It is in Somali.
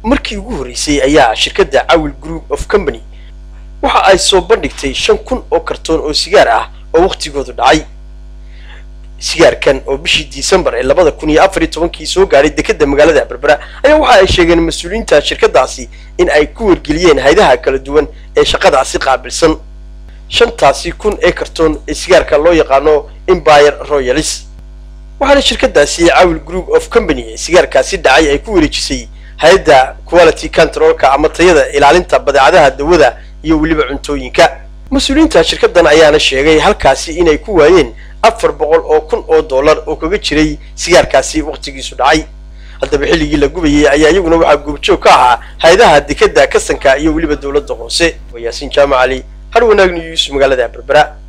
markii ugu horreysay ayaa shirkadda cawil group of company waxa ay soo bandhigtay shan kun oo kartoon oo sigaar ah oo wakhtigoodu dhacay sigaarkan oo bishii disembar ee labada kun iyo afar iyo tobankii soo gaadhay dekedda magaalada berbera ayaa waxa ay sheegeen mas-uuliyiinta shirkadaasi in ay ku wargeliyeen haydaha kala duwan ee shaqadaasi qaabilsan shantaasi kun ee kartoon ee sigaarka loo yaqaano empire royalis waxaana shirkadaasi cawil group of company ee sigaarkaasi dhacay ay ku wareejisay hay-adda quality controlka ama tayada ilaalinta badeecadaha dawada iyo weliba cuntooyinka mas-uuliyiinta shirkadan ayaana sheegay halkaasi inay ku waayeen afar boqol oo kun oo dollar oo kaga jiray sigaarkaasi wakhtigiisu dhacay haddaba xilligii la gubayay ayaa iyaguna waxaa goobjoog ka ahaa hay-adaha dekeda kasanka iyo weliba dowladda hoose waa yaasiin jaamac cali har wanaag news magaalada berbera